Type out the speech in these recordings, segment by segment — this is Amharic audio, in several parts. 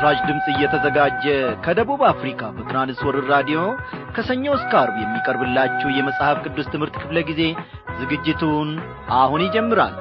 ለምሥራች ድምፅ እየተዘጋጀ ከደቡብ አፍሪካ በትራንስወርር ራዲዮ ከሰኞ እስከ አርብ የሚቀርብላችሁ የመጽሐፍ ቅዱስ ትምህርት ክፍለ ጊዜ ዝግጅቱን አሁን ይጀምራል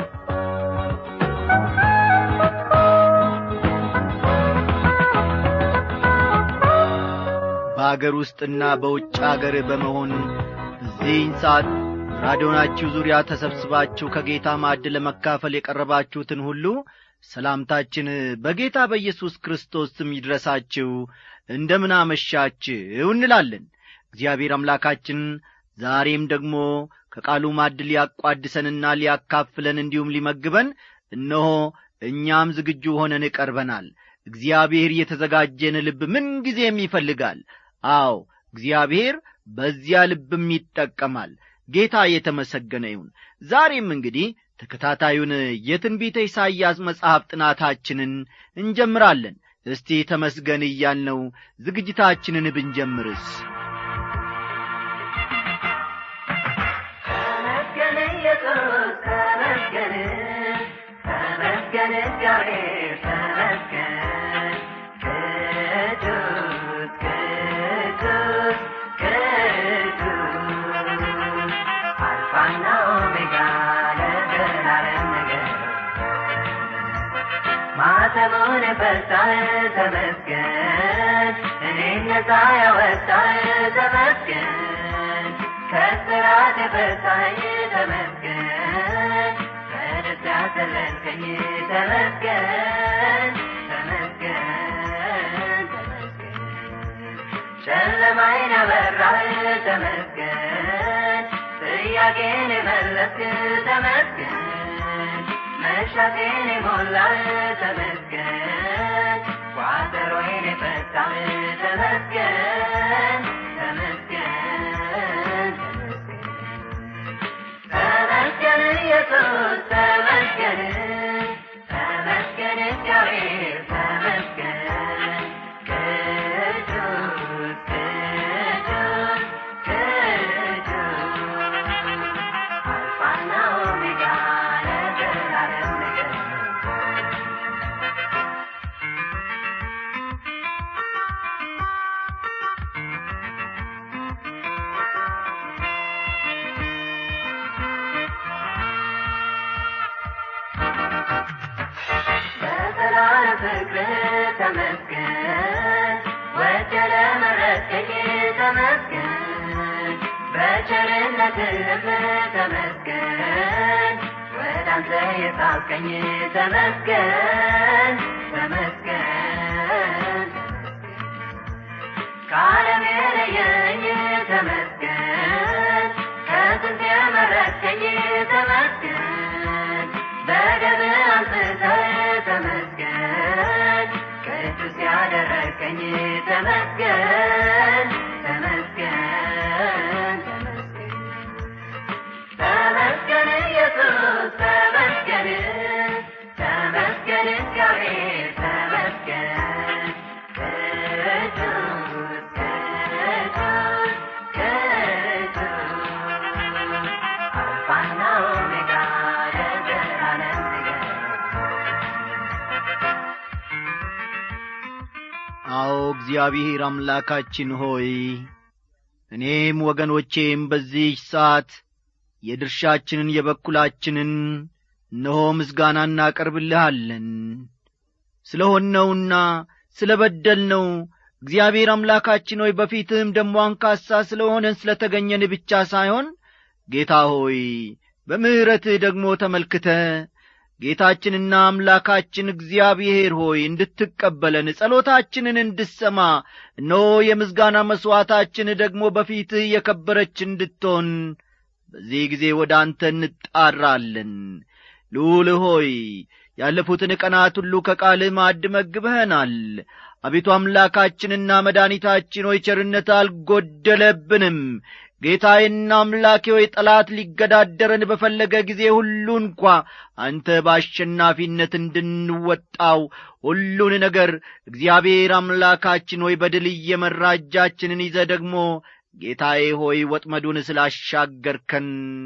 በአገር ውስጥና በውጭ አገር በመሆን በዚህን ሰዓት ራዲዮናችሁ ዙሪያ ተሰብስባችሁ ከጌታ ማዕድ ለመካፈል የቀረባችሁትን ሁሉ ሰላምታችን በጌታ በኢየሱስ ክርስቶስ ስም ይድረሳችሁ እንደምን አመሻችሁ እንላለን እግዚአብሔር አምላካችን ዛሬም ደግሞ ከቃሉ ማዕድ ሊያቋድሰንና ሊያካፍለን እንዲሁም ሊመግበን እነሆ እኛም ዝግጁ ሆነን ቀርበናል እግዚአብሔር የተዘጋጀን ልብ ምንጊዜም ይፈልጋል አዎ እግዚአብሔር በዚያ ልብም ይጠቀማል ጌታ የተመሰገነ ይሁን ዛሬም እንግዲህ ተከታታዩን የትንቢተ ኢሳይያስ መጽሐፍ ጥናታችንን እንጀምራለን እስቲ ተመስገን እያልነው ዝግጅታችንን ብንጀምርስ ተመስገን ኢየሱስ ተመስገን ተመስገን እግዚአብሔር ተመስገን ቅዱስ ቅዱስ ቅዱስ አልፋና ኦሜጋ ለዘላለም ነገር ማተሙን ፈታህ ተመስገን እኔን ነፃ ያወጣህ ተመስገን ከስራት የፈታኝ ተመስገን በደስታ ያሰለልከኝ ተመስገን ተመስገን ተመስገን ጨለማዬን ያበራህ ተመስገን ጥያቄን የመለስክ ተመስገን መሻቴን የሞላህ ተመስገን ቋጠሮዬን የፈታህ ተመስገን ተመስገን ተመስገን ኢየሱስ ተመስገን ተመስገን እግዚአብሔር ተመስገን ቅዱስ ቅዱስ ቅዱስ አልፋና ኦሜጋ ለዘላለም ነገር በሰላም ፍቅር ተመስገን ወደ ለመረጥከኝ ተመስገን በቸርነት ልብ ተመስገን ወደ አንተ የሳብከኝ ተመስገን ተመስገን ከዓለም የለየኝ ተመስገን ከጥንት የመረጥከኝ ተመስገን በደም አንጽተህ ተመስገን ቅዱስ ያደረግከኝ ተመስገን ተመስገን ተመስገን ተመስገን ኢየሱስ ተመስገን ተመስገን እግዚአብሔር ተመስገን ቅዱስ ቅዱስ ቅዱስ አልፋና ኦሜጋ ለዘላለም ነገር አዎ እግዚአብሔር አምላካችን ሆይ እኔም ወገኖቼም በዚህች ሰዓት የድርሻችንን የበኩላችንን እነሆ ምስጋና እናቀርብልሃለን ስለ ሆነውና ስለ በደልነው እግዚአብሔር አምላካችን ሆይ በፊትህም ደሞ አንካሳ ስለ ሆነን ስለ ተገኘን ብቻ ሳይሆን ጌታ ሆይ በምሕረትህ ደግሞ ተመልክተ ጌታችንና አምላካችን እግዚአብሔር ሆይ እንድትቀበለን ጸሎታችንን እንድሰማ እነሆ የምስጋና መሥዋዕታችን ደግሞ በፊትህ የከበረች እንድትሆን በዚህ ጊዜ ወደ አንተ እንጣራለን ልዑል ሆይ ያለፉትን ቀናት ሁሉ ከቃልህ ማዕድ መግበኸናል አቤቱ አምላካችንና መድኃኒታችን ሆይ ቸርነት አልጐደለብንም ጌታዬና አምላኬ ሆይ ጠላት ሊገዳደረን በፈለገ ጊዜ ሁሉ እንኳ አንተ በአሸናፊነት እንድንወጣው ሁሉን ነገር እግዚአብሔር አምላካችን ሆይ በድል እየመራ እጃችንን ይዘ ደግሞ ጌታዬ ሆይ ወጥመዱን ስላሻገርከን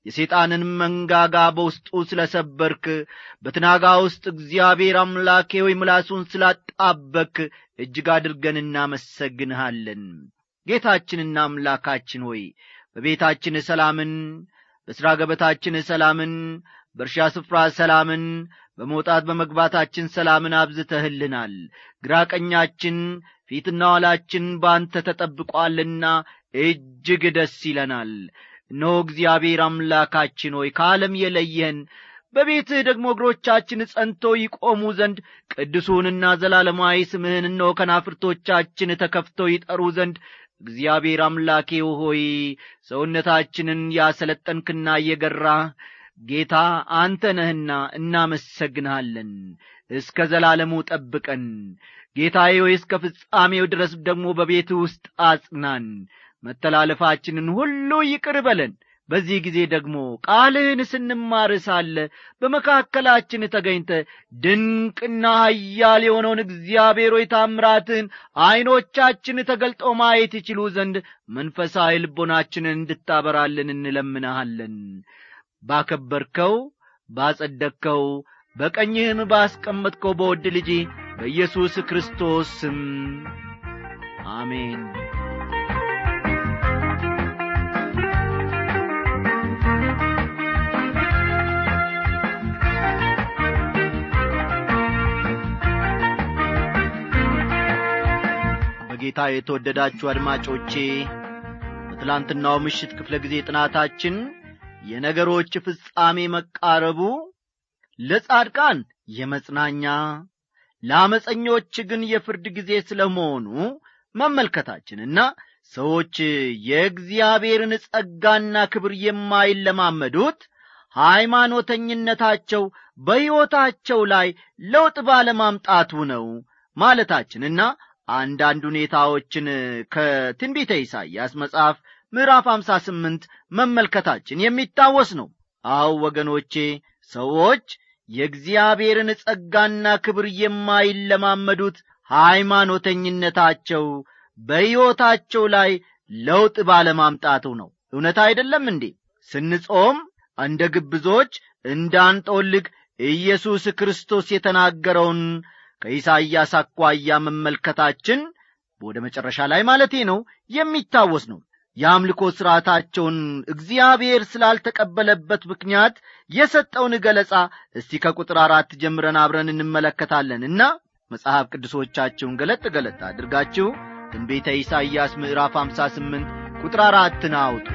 የሰይጣንን መንጋጋ በውስጡ ስለ ሰበርክ በትናጋ ውስጥ እግዚአብሔር አምላኬ ሆይ ምላሱን ስላጣበክ እጅግ አድርገን እናመሰግንሃለን ጌታችንና አምላካችን ሆይ በቤታችን ሰላምን በሥራ ገበታችን ሰላምን በእርሻ ስፍራ ሰላምን በመውጣት በመግባታችን ሰላምን አብዝተህልናል ግራ ቀኛችን ፊትና ኋላችን በአንተ ተጠብቋልና እጅግ ደስ ይለናል እነሆ እግዚአብሔር አምላካችን ሆይ ከዓለም የለየን በቤትህ ደግሞ እግሮቻችን ጸንቶ ይቆሙ ዘንድ ቅዱሱንና ዘላለማዊ ስምህን እነሆ ከናፍርቶቻችን ተከፍተው ይጠሩ ዘንድ እግዚአብሔር አምላኬ ሆይ ሰውነታችንን ያሰለጠንክና እየገራህ ጌታ አንተ ነህና እናመሰግንሃለን እስከ ዘላለሙ ጠብቀን ጌታዬ ሆይ እስከ ፍጻሜው ድረስ ደግሞ በቤትህ ውስጥ አጽናን መተላለፋችንን ሁሉ ይቅር በለን በዚህ ጊዜ ደግሞ ቃልህን ስንማር ሳለ በመካከላችን ተገኝተ ድንቅና ሀያል የሆነውን እግዚአብሔር ሆይ ታምራትህን ዐይኖቻችን ተገልጦ ማየት ይችሉ ዘንድ መንፈሳዊ ልቦናችንን እንድታበራልን እንለምንሃለን ባከበርከው ባጸደቅከው በቀኝህም ባስቀመጥከው በወድ ልጅ በኢየሱስ ክርስቶስ ስም አሜን በጌታ የተወደዳችሁ አድማጮቼ በትላንትናው ምሽት ክፍለ ጊዜ ጥናታችን የነገሮች ፍጻሜ መቃረቡ ለጻድቃን የመጽናኛ ለአመፀኞች ግን የፍርድ ጊዜ ስለ መሆኑ መመልከታችንና ሰዎች የእግዚአብሔርን ጸጋና ክብር የማይለማመዱት ሃይማኖተኝነታቸው በሕይወታቸው ላይ ለውጥ ባለማምጣቱ ነው ማለታችንና አንዳንድ ሁኔታዎችን ከትንቢተ ኢሳይያስ መጽሐፍ ምዕራፍ አምሳ ስምንት መመልከታችን የሚታወስ ነው አው ወገኖቼ ሰዎች የእግዚአብሔርን ጸጋና ክብር የማይለማመዱት ሃይማኖተኝነታቸው በሕይወታቸው ላይ ለውጥ ባለማምጣቱ ነው እውነት አይደለም እንዴ ስንጾም እንደ ግብዞች እንዳንጦልግ ኢየሱስ ክርስቶስ የተናገረውን ከኢሳይያስ አኳያ መመልከታችን ወደ መጨረሻ ላይ ማለቴ ነው የሚታወስ ነው የአምልኮ ሥርዓታቸውን እግዚአብሔር ስላልተቀበለበት ምክንያት የሰጠውን ገለጻ እስቲ ከቁጥር አራት ጀምረን አብረን እንመለከታለንና መጽሐፍ ቅዱሶቻችሁን ገለጥ ገለጥ አድርጋችሁ ትንቤተ ኢሳይያስ ምዕራፍ 58 ቁጥር አራትን አውጡ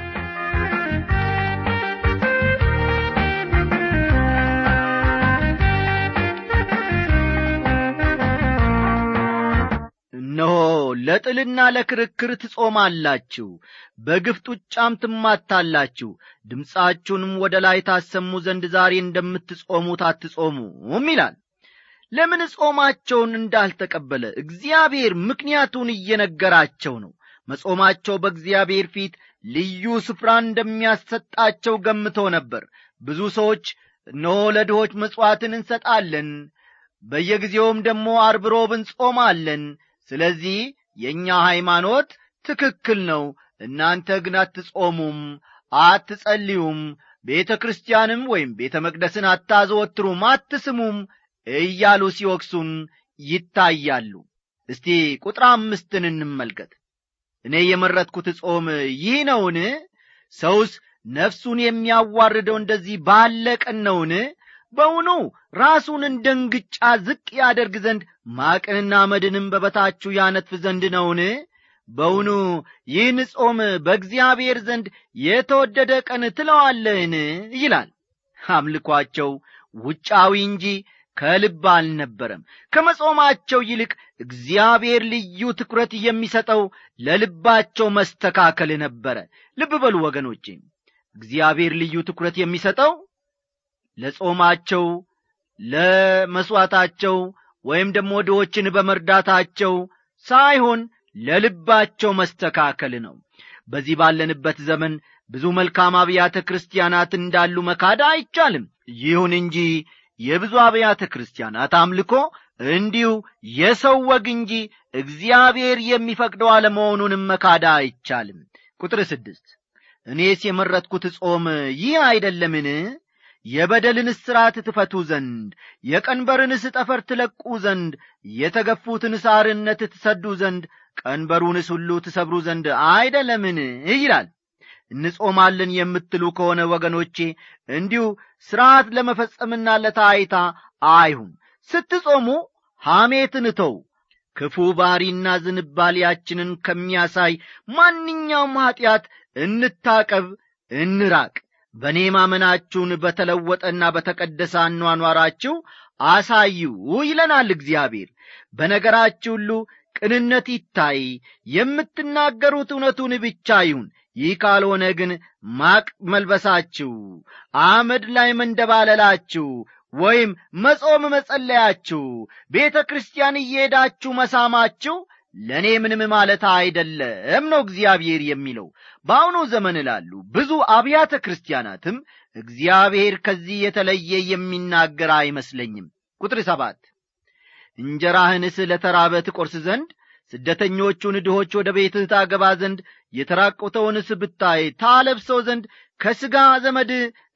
እነሆ ለጥልና ለክርክር ትጾማላችሁ በግፍ ጡጫም ትማታላችሁ ድምፃችሁንም ወደ ላይ ታሰሙ ዘንድ ዛሬ እንደምትጾሙት አትጾሙም ይላል ለምን ጾማቸውን እንዳልተቀበለ እግዚአብሔር ምክንያቱን እየነገራቸው ነው መጾማቸው በእግዚአብሔር ፊት ልዩ ስፍራ እንደሚያሰጣቸው ገምቶ ነበር ብዙ ሰዎች እነሆ ለድሆች መሥዋዕትን እንሰጣለን በየጊዜውም ደግሞ አርብ ሮብ እንጾማለን ስለዚህ የእኛ ሃይማኖት ትክክል ነው እናንተ ግን አትጾሙም አትጸልዩም ቤተ ክርስቲያንም ወይም ቤተ መቅደስን አታዘወትሩም አትስሙም እያሉ ሲወቅሱን ይታያሉ እስቲ ቁጥር አምስትን እንመልከት እኔ የመረጥኩት ጾም ይህ ነውን ሰውስ ነፍሱን የሚያዋርደው እንደዚህ ባለ ቀን ነውን በውኑ ራሱን እንደ እንግጫ ዝቅ ያደርግ ዘንድ ማቅንና መድንም በበታችሁ ያነጥፍ ዘንድ ነውን በውኑ ይህን ጾም በእግዚአብሔር ዘንድ የተወደደ ቀን ትለዋለህን ይላል አምልኳቸው ውጫዊ እንጂ ከልብ አልነበረም ከመጾማቸው ይልቅ እግዚአብሔር ልዩ ትኩረት የሚሰጠው ለልባቸው መስተካከል ነበረ ልብ በሉ ወገኖቼ እግዚአብሔር ልዩ ትኩረት የሚሰጠው ለጾማቸው ለመሥዋዕታቸው ወይም ደግሞ ድሆችን በመርዳታቸው ሳይሆን ለልባቸው መስተካከል ነው በዚህ ባለንበት ዘመን ብዙ መልካም አብያተ ክርስቲያናት እንዳሉ መካድ አይቻልም ይሁን እንጂ የብዙ አብያተ ክርስቲያናት አምልኮ እንዲሁ የሰው ወግ እንጂ እግዚአብሔር የሚፈቅደው አለመሆኑንም መካዳ አይቻልም ቁጥር ስድስት እኔስ የመረጥኩት ጾም ይህ አይደለምን የበደልን እስራት ትፈቱ ዘንድ የቀንበርንስ ጠፈር ትለቁ ዘንድ የተገፉትን ሳርነት ትሰዱ ዘንድ ቀንበሩንስ ሁሉ ትሰብሩ ዘንድ አይደለምን ይላል እንጾማለን የምትሉ ከሆነ ወገኖቼ እንዲሁ ሥርዓት ለመፈጸምና ለታይታ አይሁን ስትጾሙ ሐሜትን ተው ክፉ ባሪና ዝንባሌያችንን ከሚያሳይ ማንኛውም ኀጢአት እንታቀብ እንራቅ በእኔ ማመናችሁን በተለወጠና በተቀደሰ አኗኗራችሁ አሳዩ ይለናል እግዚአብሔር በነገራችሁ ሁሉ ቅንነት ይታይ የምትናገሩት እውነቱን ብቻ ይሁን ይህ ካልሆነ ግን ማቅ መልበሳችሁ አመድ ላይ መንደባለላችሁ ወይም መጾም መጸለያችሁ ቤተ ክርስቲያን እየሄዳችሁ መሳማችሁ ለእኔ ምንም ማለት አይደለም ነው እግዚአብሔር የሚለው በአሁኑ ዘመን ላሉ ብዙ አብያተ ክርስቲያናትም እግዚአብሔር ከዚህ የተለየ የሚናገር አይመስለኝም ቁጥር ሰባት እንጀራህንስ ለተራበ ትቈርስ ዘንድ ስደተኞቹን ድሆች ወደ ቤትህ ታገባ ዘንድ የተራቆተውንስ ብታይ ታለብሰው ዘንድ ከሥጋ ዘመድ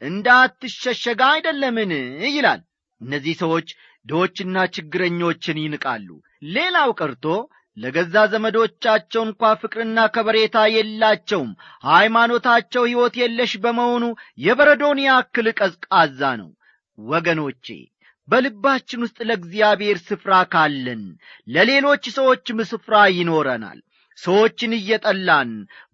እንዳትሸሸጋ አይደለምን ይላል እነዚህ ሰዎች ድሆችና ችግረኞችን ይንቃሉ ሌላው ቀርቶ ለገዛ ዘመዶቻቸው እንኳ ፍቅርና ከበሬታ የላቸውም ሃይማኖታቸው ሕይወት የለሽ በመሆኑ የበረዶን ያክል ቀዝቃዛ ነው ወገኖቼ በልባችን ውስጥ ለእግዚአብሔር ስፍራ ካለን ለሌሎች ሰዎችም ስፍራ ይኖረናል ሰዎችን እየጠላን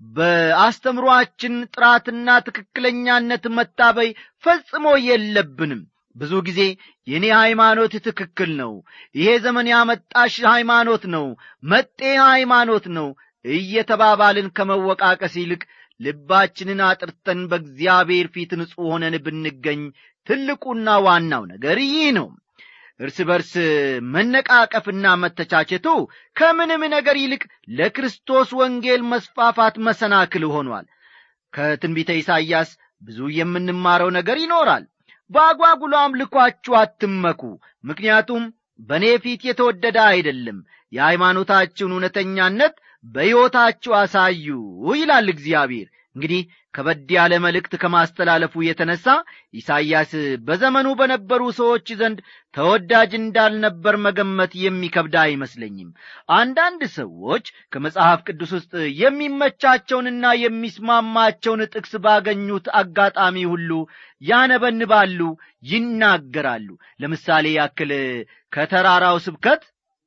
በአስተምሮአችን ጥራትና ትክክለኛነት መታበይ ፈጽሞ የለብንም ብዙ ጊዜ የእኔ ሃይማኖት ትክክል ነው ይሄ ዘመን ያመጣሽ ሃይማኖት ነው መጤ ሃይማኖት ነው እየተባባልን ከመወቃቀስ ይልቅ ልባችንን አጥርተን በእግዚአብሔር ፊት ንጹሕ ሆነን ብንገኝ ትልቁና ዋናው ነገር ይህ ነው እርስ በርስ መነቃቀፍና መተቻቸቱ ከምንም ነገር ይልቅ ለክርስቶስ ወንጌል መስፋፋት መሰናክል ሆኗል ከትንቢተ ኢሳይያስ ብዙ የምንማረው ነገር ይኖራል በአጓጉሎ አምልኳችሁ አትመኩ ምክንያቱም በእኔ ፊት የተወደደ አይደለም የሃይማኖታችሁን እውነተኛነት በሕይወታችሁ አሳዩ ይላል እግዚአብሔር እንግዲህ ከበድ ያለ መልእክት ከማስተላለፉ የተነሣ ኢሳይያስ በዘመኑ በነበሩ ሰዎች ዘንድ ተወዳጅ እንዳልነበር መገመት የሚከብድ አይመስለኝም አንዳንድ ሰዎች ከመጽሐፍ ቅዱስ ውስጥ የሚመቻቸውንና የሚስማማቸውን ጥቅስ ባገኙት አጋጣሚ ሁሉ ያነበንባሉ ይናገራሉ ለምሳሌ ያክል ከተራራው ስብከት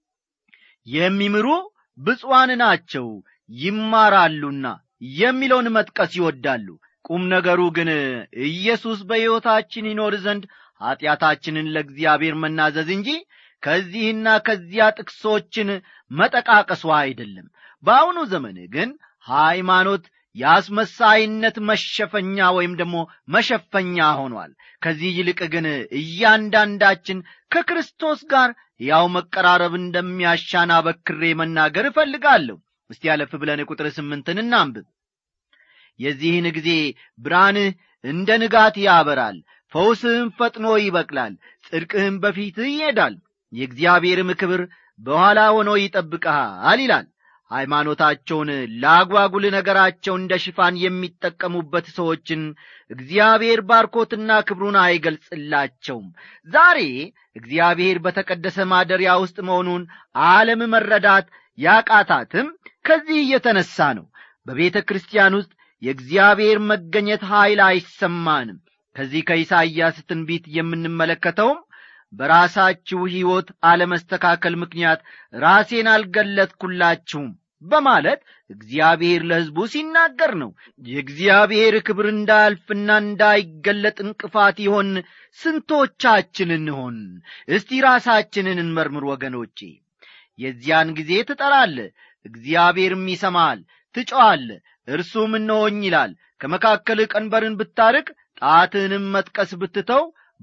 የሚምሩ ብፁዓን ናቸው ይማራሉና የሚለውን መጥቀስ ይወዳሉ ቁም ነገሩ ግን ኢየሱስ በሕይወታችን ይኖር ዘንድ ኀጢአታችንን ለእግዚአብሔር መናዘዝ እንጂ ከዚህና ከዚያ ጥቅሶችን መጠቃቀሱ አይደለም በአሁኑ ዘመን ግን ሃይማኖት የአስመሳይነት መሸፈኛ ወይም ደግሞ መሸፈኛ ሆኗል ከዚህ ይልቅ ግን እያንዳንዳችን ከክርስቶስ ጋር ያው መቀራረብ እንደሚያሻን አበክሬ መናገር እፈልጋለሁ እስቲ ያለፍ ብለን ቁጥር ስምንትን እናንብብ የዚህን ጊዜ ብርሃንህ እንደ ንጋት ያበራል ፈውስህም ፈጥኖ ይበቅላል ጽድቅህም በፊትህ ይሄዳል የእግዚአብሔርም ክብር በኋላ ሆኖ ይጠብቀሃል ይላል ሃይማኖታቸውን ለአጓጉል ነገራቸው እንደ ሽፋን የሚጠቀሙበት ሰዎችን እግዚአብሔር ባርኮትና ክብሩን አይገልጽላቸውም ዛሬ እግዚአብሔር በተቀደሰ ማደሪያ ውስጥ መሆኑን ዓለም መረዳት ያቃታትም ከዚህ እየተነሣ ነው በቤተ ክርስቲያን ውስጥ የእግዚአብሔር መገኘት ኀይል አይሰማንም ከዚህ ከኢሳይያስ ትንቢት የምንመለከተውም በራሳችሁ ሕይወት አለመስተካከል ምክንያት ራሴን አልገለጥኩላችሁም በማለት እግዚአብሔር ለሕዝቡ ሲናገር ነው የእግዚአብሔር ክብር እንዳያልፍና እንዳይገለጥ እንቅፋት ይሆን ስንቶቻችን እንሆን እስቲ ራሳችንን እንመርምር ወገኖቼ የዚያን ጊዜ ትጠራለ እግዚአብሔርም ይሰማል ትጮዋለ እርሱም እነሆኝ ይላል ከመካከል ቀንበርን ብታርቅ ጣትንም መጥቀስ ብትተው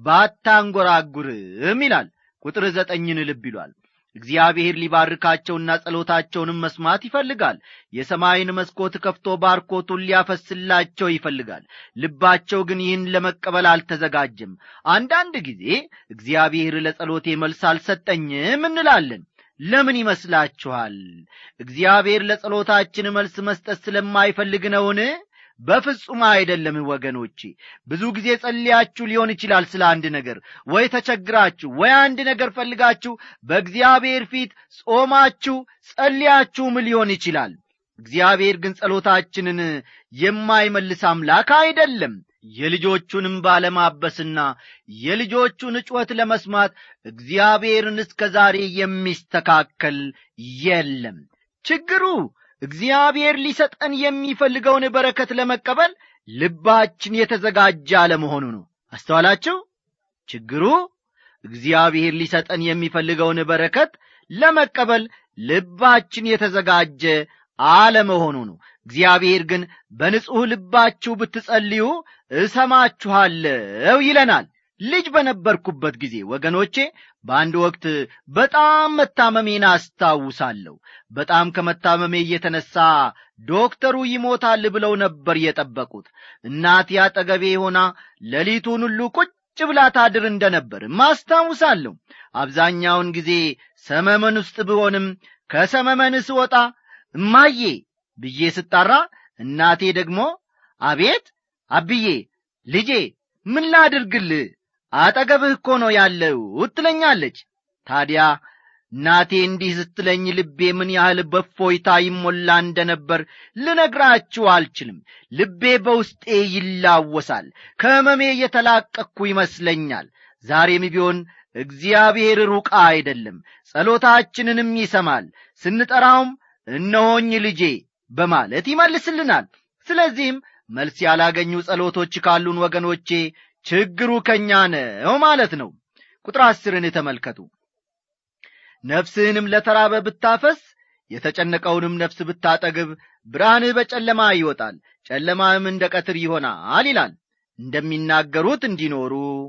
ባታንጐራጉርም ይላል ቁጥር ዘጠኝን ልብ ይሏል እግዚአብሔር ሊባርካቸውና ጸሎታቸውንም መስማት ይፈልጋል የሰማይን መስኮት ከፍቶ ባርኮቱን ሊያፈስላቸው ይፈልጋል ልባቸው ግን ይህን ለመቀበል አልተዘጋጀም አንዳንድ ጊዜ እግዚአብሔር ለጸሎቴ መልስ አልሰጠኝም እንላለን ለምን ይመስላችኋል እግዚአብሔር ለጸሎታችን መልስ መስጠት ስለማይፈልግ ነውን በፍጹም አይደለም ወገኖቼ ብዙ ጊዜ ጸልያችሁ ሊሆን ይችላል ስለ አንድ ነገር ወይ ተቸግራችሁ ወይ አንድ ነገር ፈልጋችሁ በእግዚአብሔር ፊት ጾማችሁ ጸልያችሁም ሊሆን ይችላል እግዚአብሔር ግን ጸሎታችንን የማይመልስ አምላክ አይደለም የልጆቹንም ባለማበስና የልጆቹን ጩኸት ለመስማት እግዚአብሔርን እስከ ዛሬ የሚስተካከል የለም ችግሩ እግዚአብሔር ሊሰጠን የሚፈልገውን በረከት ለመቀበል ልባችን የተዘጋጀ አለመሆኑ ነው አስተዋላችሁ ችግሩ እግዚአብሔር ሊሰጠን የሚፈልገውን በረከት ለመቀበል ልባችን የተዘጋጀ አለመሆኑ ነው እግዚአብሔር ግን በንጹሕ ልባችሁ ብትጸልዩ እሰማችኋለሁ ይለናል ልጅ በነበርኩበት ጊዜ ወገኖቼ በአንድ ወቅት በጣም መታመሜን አስታውሳለሁ በጣም ከመታመሜ እየተነሳ ዶክተሩ ይሞታል ብለው ነበር የጠበቁት እናቴ አጠገቤ ሆና ሌሊቱን ሁሉ ቁጭ ብላ ታድር እንደ ነበር ማስታውሳለሁ አብዛኛውን ጊዜ ሰመመን ውስጥ ብሆንም ከሰመመን ስወጣ እማዬ ብዬ ስጣራ እናቴ ደግሞ አቤት አብዬ ልጄ ምን ላድርግልህ አጠገብህ እኮ ነው ያለው ትለኛለች ታዲያ እናቴ እንዲህ ስትለኝ ልቤ ምን ያህል በፎይታ ይሞላ እንደ ነበር ልነግራችሁ አልችልም ልቤ በውስጤ ይላወሳል ከሕመሜ የተላቀቅኩ ይመስለኛል ዛሬም ቢሆን እግዚአብሔር ሩቅ አይደለም ጸሎታችንንም ይሰማል ስንጠራውም እነሆኝ ልጄ በማለት ይመልስልናል ስለዚህም መልስ ያላገኙ ጸሎቶች ካሉን ወገኖቼ ችግሩ ከእኛ ነው ማለት ነው ቁጥር አስርን ተመልከቱ ነፍስህንም ለተራበ ብታፈስ የተጨነቀውንም ነፍስ ብታጠግብ ብርሃንህ በጨለማ ይወጣል ጨለማህም እንደ ቀትር ይሆናል ይላል እንደሚናገሩት እንዲኖሩ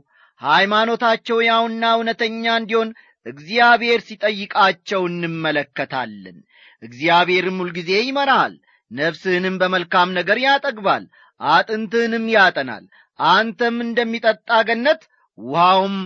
ሃይማኖታቸው ያውና እውነተኛ እንዲሆን እግዚአብሔር ሲጠይቃቸው እንመለከታለን እግዚአብሔርም ሁልጊዜ ይመራሃል ነፍስህንም በመልካም ነገር ያጠግባል አጥንትህንም ያጠናል አንተም እንደሚጠጣ ገነት ውሃውም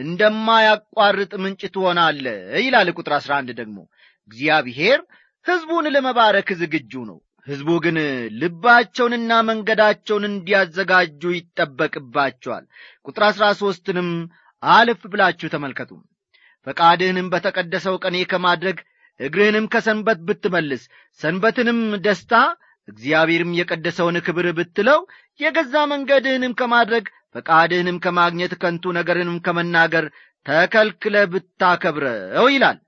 እንደማያቋርጥ ምንጭ ትሆናለ ይላል ቁጥር አሥራ አንድ ደግሞ እግዚአብሔር ሕዝቡን ለመባረክ ዝግጁ ነው ሕዝቡ ግን ልባቸውንና መንገዳቸውን እንዲያዘጋጁ ይጠበቅባቸዋል ቁጥር አሥራ ሦስትንም አልፍ ብላችሁ ተመልከቱ ፈቃድህንም በተቀደሰው ቀኔ ከማድረግ እግርህንም ከሰንበት ብትመልስ ሰንበትንም ደስታ እግዚአብሔርም የቀደሰውን ክብር ብትለው የገዛ መንገድህንም ከማድረግ ፈቃድህንም ከማግኘት ከንቱ ነገርንም ከመናገር ተከልክለ ብታከብረው ይላል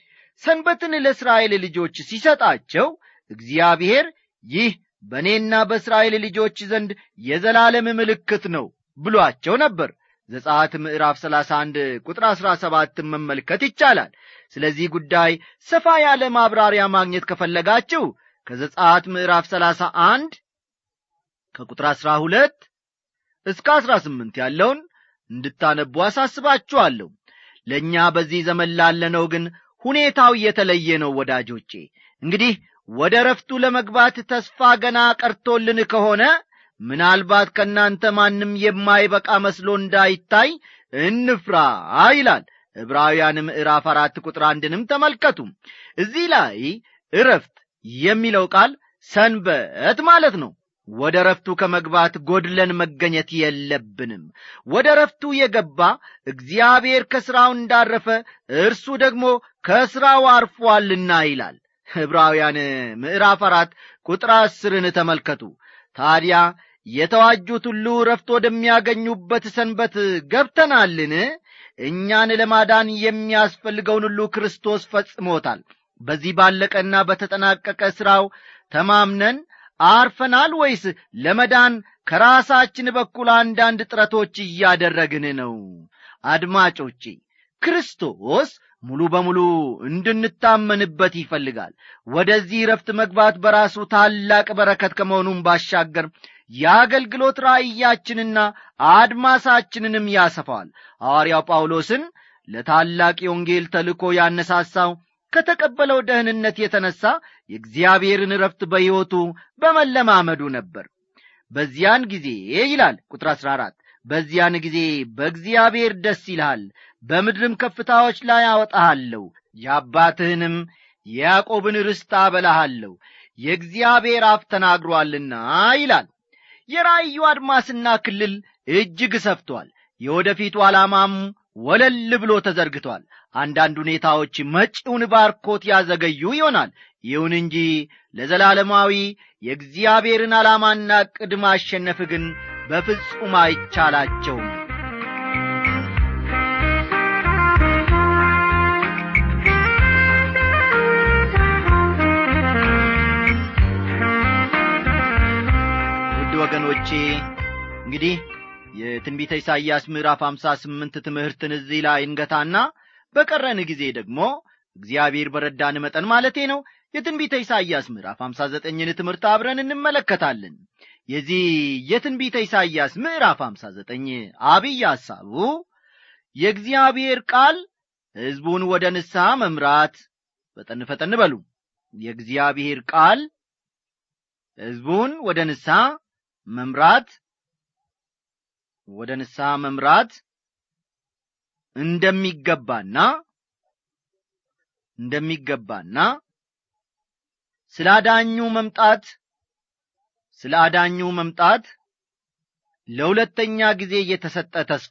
ሰንበትን ለእስራኤል ልጆች ሲሰጣቸው እግዚአብሔር ይህ በእኔና በእስራኤል ልጆች ዘንድ የዘላለም ምልክት ነው ብሏቸው ነበር ዘጻት ምዕራፍ 31 ቁጥር 17 መመልከት ይቻላል ስለዚህ ጉዳይ ሰፋ ያለ ማብራሪያ ማግኘት ከፈለጋችሁ ከዘጻት ምዕራፍ 31 ከቁጥር 12 እስከ 18 ያለውን እንድታነቡ አሳስባችኋለሁ ለእኛ በዚህ ዘመን ላለነው ግን ሁኔታው የተለየ ነው ወዳጆቼ እንግዲህ ወደ ረፍቱ ለመግባት ተስፋ ገና ቀርቶልን ከሆነ ምናልባት ከእናንተ ማንም የማይበቃ መስሎ እንዳይታይ እንፍራ ይላል ዕብራውያን ምዕራፍ አራት ቁጥር አንድንም ተመልከቱ እዚህ ላይ እረፍት የሚለው ቃል ሰንበት ማለት ነው ወደ ረፍቱ ከመግባት ጎድለን መገኘት የለብንም ወደ ረፍቱ የገባ እግዚአብሔር ከሥራው እንዳረፈ እርሱ ደግሞ ከሥራው አርፏልና ይላል ዕብራውያን ምዕራፍ አራት ቁጥር አስርን ተመልከቱ ታዲያ የተዋጁት ሁሉ ረፍት ወደሚያገኙበት ሰንበት ገብተናልን እኛን ለማዳን የሚያስፈልገውን ሁሉ ክርስቶስ ፈጽሞታል በዚህ ባለቀና በተጠናቀቀ ሥራው ተማምነን አርፈናል ወይስ ለመዳን ከራሳችን በኩል አንዳንድ ጥረቶች እያደረግን ነው አድማጮቼ ክርስቶስ ሙሉ በሙሉ እንድንታመንበት ይፈልጋል ወደዚህ ረፍት መግባት በራሱ ታላቅ በረከት ከመሆኑም ባሻገር የአገልግሎት ራእያችንና አድማሳችንንም ያሰፋዋል ሐዋርያው ጳውሎስን ለታላቅ የወንጌል ተልኮ ያነሳሳው ከተቀበለው ደህንነት የተነሣ የእግዚአብሔርን ረፍት በሕይወቱ በመለማመዱ ነበር በዚያን ጊዜ ይላል ቁጥር 14 በዚያን ጊዜ በእግዚአብሔር ደስ ይልሃል በምድርም ከፍታዎች ላይ አወጣሃለሁ የአባትህንም የያዕቆብን ርስት አበላሃለሁ የእግዚአብሔር አፍ ተናግሮአልና ይላል የራእዩ አድማስና ክልል እጅግ ሰፍቷል የወደፊቱ ዓላማም ወለል ብሎ ተዘርግቷል አንዳንድ ሁኔታዎች መጪውን ባርኮት ያዘገዩ ይሆናል ይሁን እንጂ ለዘላለማዊ የእግዚአብሔርን ዓላማና ዕቅድ ማሸነፍ ግን በፍጹም አይቻላቸውም ውድ ወገኖቼ እንግዲህ የትንቢተ ኢሳይያስ ምዕራፍ አምሳ ስምንት ትምህርትን እዚህ ላይ እንገታና በቀረን ጊዜ ደግሞ እግዚአብሔር በረዳን መጠን ማለቴ ነው የትንቢተ ኢሳይያስ ምዕራፍ አምሳ ዘጠኝን ትምህርት አብረን እንመለከታለን የዚህ የትንቢተ ኢሳይያስ ምዕራፍ አምሳ ዘጠኝ አብይ ሐሳቡ የእግዚአብሔር ቃል ሕዝቡን ወደ ንስሐ መምራት ፈጠን ፈጠን በሉ የእግዚአብሔር ቃል ሕዝቡን ወደ ንስሐ መምራት ወደ ንስሐ መምራት እንደሚገባና እንደሚገባና ስለ አዳኙ መምጣት ስለ አዳኙ መምጣት ለሁለተኛ ጊዜ የተሰጠ ተስፋ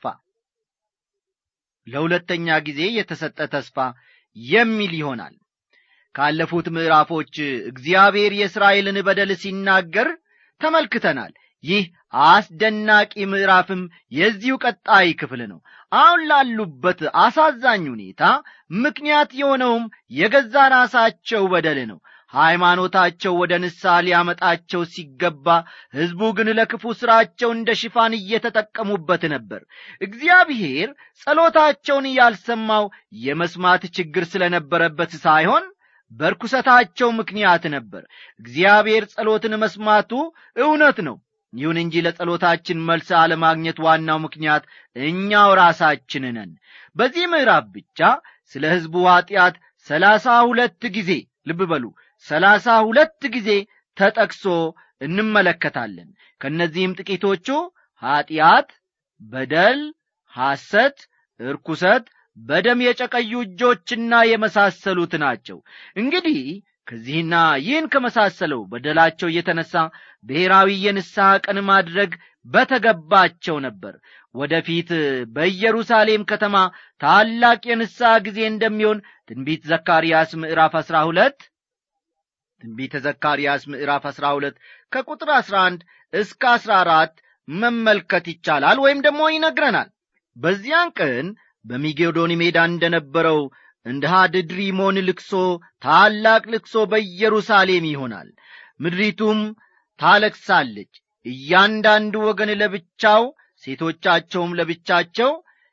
ለሁለተኛ ጊዜ የተሰጠ ተስፋ የሚል ይሆናል ካለፉት ምዕራፎች እግዚአብሔር የእስራኤልን በደል ሲናገር ተመልክተናል ይህ አስደናቂ ምዕራፍም የዚሁ ቀጣይ ክፍል ነው አሁን ላሉበት አሳዛኝ ሁኔታ ምክንያት የሆነውም የገዛ ራሳቸው በደል ነው ሃይማኖታቸው ወደ ንስሐ ሊያመጣቸው ሲገባ ሕዝቡ ግን ለክፉ ሥራቸው እንደ ሽፋን እየተጠቀሙበት ነበር እግዚአብሔር ጸሎታቸውን ያልሰማው የመስማት ችግር ስለነበረበት ሳይሆን በርኩሰታቸው ምክንያት ነበር እግዚአብሔር ጸሎትን መስማቱ እውነት ነው ይሁን እንጂ ለጸሎታችን መልስ አለማግኘት ዋናው ምክንያት እኛው ራሳችን ነን በዚህ ምዕራፍ ብቻ ስለ ሕዝቡ ኀጢአት ሰላሳ ሁለት ጊዜ ልብ በሉ ሰላሳ ሁለት ጊዜ ተጠቅሶ እንመለከታለን ከእነዚህም ጥቂቶቹ ኀጢአት በደል ሐሰት እርኩሰት በደም የጨቀዩ እጆችና የመሳሰሉት ናቸው እንግዲህ ከዚህና ይህን ከመሳሰለው በደላቸው የተነሳ ብሔራዊ የንስሐ ቀን ማድረግ በተገባቸው ነበር ወደፊት በኢየሩሳሌም ከተማ ታላቅ የንስሐ ጊዜ እንደሚሆን ትንቢት ዘካርያስ ምዕራፍ አሥራ ሁለት ትንቢተ ዘካርያስ ምዕራፍ አሥራ ሁለት ከቁጥር አሥራ አንድ እስከ አሥራ አራት መመልከት ይቻላል ወይም ደግሞ ይነግረናል በዚያን ቀን በሚጌዶን ሜዳ እንደነበረው እንደ ሃድድሪሞን ልክሶ ታላቅ ልክሶ በኢየሩሳሌም ይሆናል ምድሪቱም ታለቅሳለች እያንዳንዱ ወገን ለብቻው ሴቶቻቸውም ለብቻቸው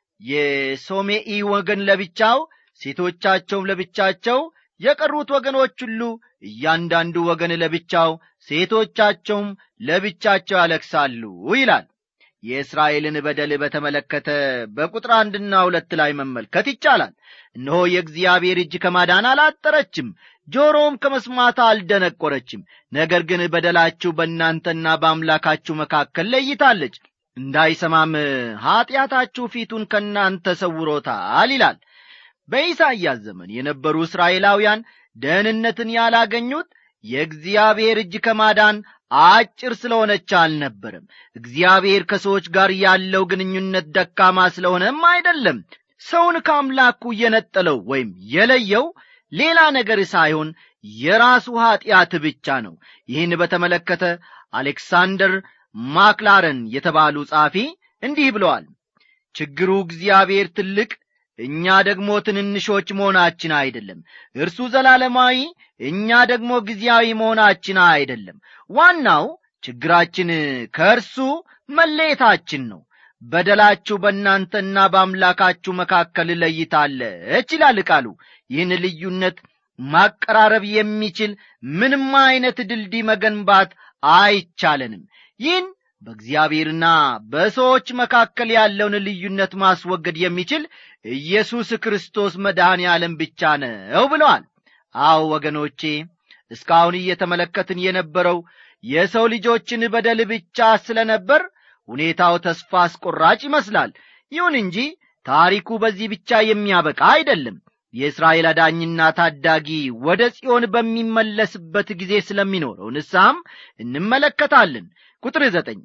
የሶሜኢ ወገን ለብቻው ሴቶቻቸውም ለብቻቸው የቀሩት ወገኖች ሁሉ እያንዳንዱ ወገን ለብቻው ሴቶቻቸውም ለብቻቸው ያለቅሳሉ ይላል የእስራኤልን በደል በተመለከተ በቁጥር አንድና ሁለት ላይ መመልከት ይቻላል እነሆ የእግዚአብሔር እጅ ከማዳን አላጠረችም ጆሮም ከመስማት አልደነቆረችም ነገር ግን በደላችሁ በእናንተና በአምላካችሁ መካከል ለይታለች እንዳይሰማም ኀጢአታችሁ ፊቱን ከእናንተ ሰውሮታል ይላል በኢሳይያስ ዘመን የነበሩ እስራኤላውያን ደህንነትን ያላገኙት የእግዚአብሔር እጅ ከማዳን አጭር ስለሆነች አልነበረም እግዚአብሔር ከሰዎች ጋር ያለው ግንኙነት ደካማ ስለሆነም አይደለም ሰውን ከአምላኩ የነጠለው ወይም የለየው ሌላ ነገር ሳይሆን የራሱ ኀጢአት ብቻ ነው ይህን በተመለከተ አሌክሳንደር ማክላረን የተባሉ ጻፊ እንዲህ ብለዋል ችግሩ እግዚአብሔር ትልቅ እኛ ደግሞ ትንንሾች መሆናችን አይደለም እርሱ ዘላለማዊ እኛ ደግሞ ጊዜያዊ መሆናችን አይደለም ዋናው ችግራችን ከእርሱ መለየታችን ነው በደላችሁ በእናንተና በአምላካችሁ መካከል ለይታለች ይላል ቃሉ ይህን ልዩነት ማቀራረብ የሚችል ምንም አይነት ድልድይ መገንባት አይቻለንም ይህን በእግዚአብሔርና በሰዎች መካከል ያለውን ልዩነት ማስወገድ የሚችል ኢየሱስ ክርስቶስ መድኃኔ ዓለም ብቻ ነው ብለዋል አዎ ወገኖቼ እስካሁን እየተመለከትን የነበረው የሰው ልጆችን በደል ብቻ ስለ ነበር ሁኔታው ተስፋ አስቆራጭ ይመስላል ይሁን እንጂ ታሪኩ በዚህ ብቻ የሚያበቃ አይደለም የእስራኤል አዳኝና ታዳጊ ወደ ጽዮን በሚመለስበት ጊዜ ስለሚኖረው ንስሐም እንመለከታለን ቁጥር ዘጠኝ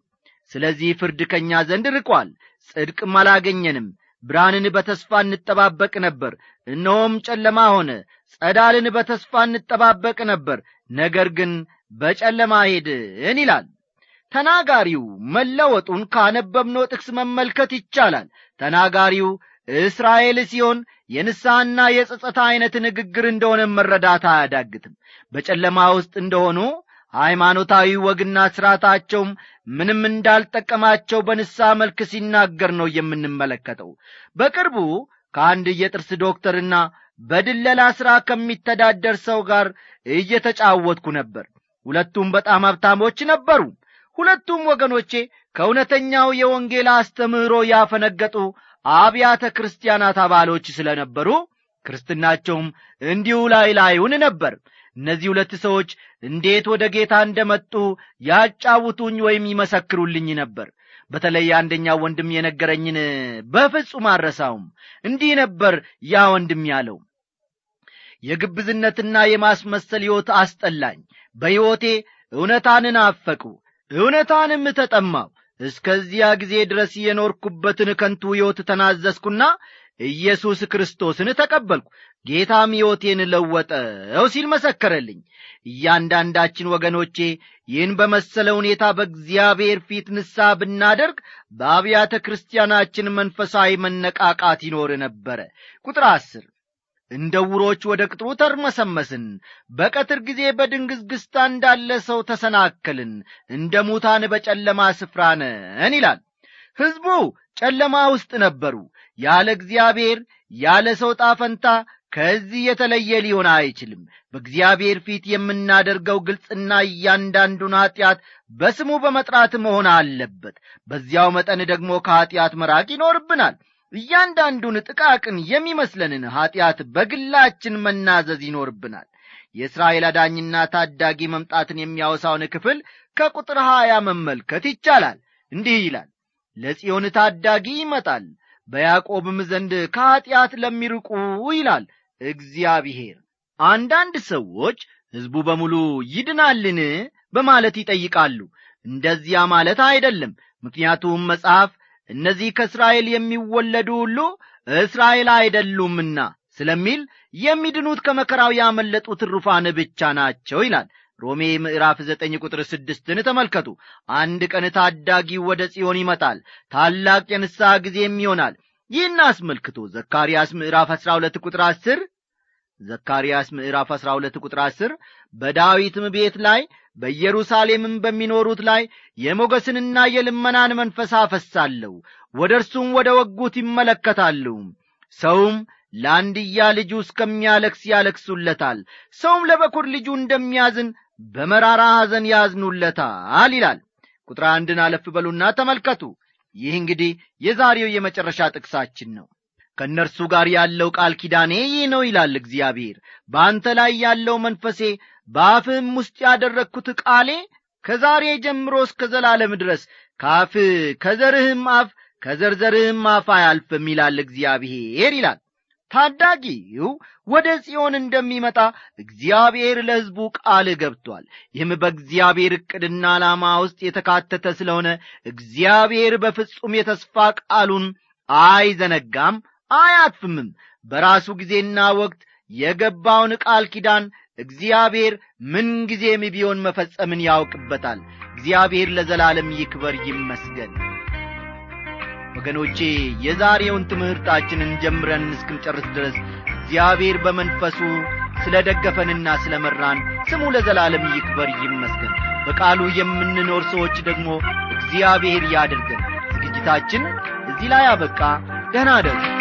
ስለዚህ ፍርድ ከእኛ ዘንድ ርቋል ጽድቅም አላገኘንም ብርሃንን በተስፋ እንጠባበቅ ነበር እነሆም ጨለማ ሆነ ጸዳልን በተስፋ እንጠባበቅ ነበር ነገር ግን በጨለማ ሄድን ይላል ተናጋሪው መለወጡን ካነበብነው ጥቅስ መመልከት ይቻላል ተናጋሪው እስራኤል ሲሆን የንስሐና የጸጸታ ዐይነት ንግግር እንደሆነ መረዳት አያዳግትም በጨለማ ውስጥ እንደሆኑ ሃይማኖታዊ ወግና ሥርዓታቸውም ምንም እንዳልጠቀማቸው በንስሐ መልክ ሲናገር ነው የምንመለከተው በቅርቡ ከአንድ የጥርስ ዶክተርና በድለላ ሥራ ከሚተዳደር ሰው ጋር እየተጫወትኩ ነበር ሁለቱም በጣም ሀብታሞች ነበሩ ሁለቱም ወገኖቼ ከእውነተኛው የወንጌል አስተምህሮ ያፈነገጡ አብያተ ክርስቲያናት አባሎች ስለ ነበሩ ክርስትናቸውም እንዲሁ ላይ ላዩን ነበር እነዚህ ሁለት ሰዎች እንዴት ወደ ጌታ እንደመጡ ያጫውቱኝ ወይም ይመሰክሩልኝ ነበር በተለይ አንደኛው ወንድም የነገረኝን በፍጹም አረሳውም እንዲህ ነበር ያ ወንድም ያለው የግብዝነትና የማስመሰል ሕይወት አስጠላኝ በሕይወቴ እውነታንን አፈቁ እውነታንም ተጠማው እስከዚያ ጊዜ ድረስ የኖርኩበትን ከንቱ ሕይወት ተናዘዝኩና ኢየሱስ ክርስቶስን ተቀበልኩ ጌታም ሕይወቴን ለወጠው ሲል መሰከረልኝ እያንዳንዳችን ወገኖቼ ይህን በመሰለ ሁኔታ በእግዚአብሔር ፊት ንሳ ብናደርግ በአብያተ ክርስቲያናችን መንፈሳዊ መነቃቃት ይኖር ነበረ ቁጥር አስር እንደ ውሮች ወደ ቅጥሩ ተርመሰመስን በቀትር ጊዜ በድንግዝግዝታ እንዳለ ሰው ተሰናከልን እንደ ሙታን በጨለማ ስፍራ ነን ይላል ሕዝቡ ጨለማ ውስጥ ነበሩ ያለ እግዚአብሔር ያለ ሰው ጣፈንታ ከዚህ የተለየ ሊሆን አይችልም በእግዚአብሔር ፊት የምናደርገው ግልጽና እያንዳንዱን ኀጢአት በስሙ በመጥራት መሆን አለበት በዚያው መጠን ደግሞ ከኀጢአት መራቅ ይኖርብናል እያንዳንዱን ጥቃቅን የሚመስለንን ኀጢአት በግላችን መናዘዝ ይኖርብናል የእስራኤል አዳኝና ታዳጊ መምጣትን የሚያወሳውን ክፍል ከቁጥር ሀያ መመልከት ይቻላል እንዲህ ይላል ለጽዮን ታዳጊ ይመጣል በያዕቆብም ዘንድ ከኀጢአት ለሚርቁ ይላል እግዚአብሔር አንዳንድ ሰዎች ሕዝቡ በሙሉ ይድናልን በማለት ይጠይቃሉ እንደዚያ ማለት አይደለም ምክንያቱም መጽሐፍ እነዚህ ከእስራኤል የሚወለዱ ሁሉ እስራኤል አይደሉምና ስለሚል የሚድኑት ከመከራው ያመለጡ ትሩፋን ብቻ ናቸው ይላል ሮሜ ምዕራፍ ዘጠኝ ቁጥር ስድስትን ተመልከቱ አንድ ቀን ታዳጊው ወደ ጽዮን ይመጣል ታላቅ የንስሐ ጊዜም ይሆናል ይህን አስመልክቶ ዘካርያስ ምዕራፍ አሥራ ሁለት ቁጥር አስር ዘካርያስ ምዕራፍ አሥራ ሁለት ቁጥር አስር በዳዊትም ቤት ላይ በኢየሩሳሌምም በሚኖሩት ላይ የሞገስንና የልመናን መንፈስ አፈሳለሁ ወደ እርሱም ወደ ወጉት ይመለከታሉ ሰውም ለአንድያ ልጁ እስከሚያለክስ ያለክሱለታል ሰውም ለበኩር ልጁ እንደሚያዝን በመራራ ሐዘን ያዝኑለታል ይላል ቁጥር አንድን አለፍ በሉና ተመልከቱ ይህ እንግዲህ የዛሬው የመጨረሻ ጥቅሳችን ነው ከእነርሱ ጋር ያለው ቃል ኪዳኔ ይህ ነው ይላል እግዚአብሔር በአንተ ላይ ያለው መንፈሴ በአፍህም ውስጥ ያደረግኩት ቃሌ ከዛሬ ጀምሮ እስከ ዘላለም ድረስ ከአፍ ከዘርህም አፍ ከዘርዘርህም አፍ አያልፍም ይላል እግዚአብሔር ይላል ታዳጊው ወደ ጽዮን እንደሚመጣ እግዚአብሔር ለሕዝቡ ቃል ገብቷል ይህም በእግዚአብሔር ዕቅድና ዓላማ ውስጥ የተካተተ ስለሆነ እግዚአብሔር በፍጹም የተስፋ ቃሉን አይዘነጋም አያጥፍምም በራሱ ጊዜና ወቅት የገባውን ቃል ኪዳን እግዚአብሔር ምንጊዜም ቢሆን መፈጸምን ያውቅበታል እግዚአብሔር ለዘላለም ይክበር ይመስገን ወገኖቼ የዛሬውን ትምህርታችንን ጀምረን እስክንጨርስ ድረስ እግዚአብሔር በመንፈሱ ስለ ደገፈንና ስለ መራን ስሙ ለዘላለም ይክበር ይመስገን በቃሉ የምንኖር ሰዎች ደግሞ እግዚአብሔር ያድርገን ዝግጅታችን እዚህ ላይ አበቃ ደህና አደሩ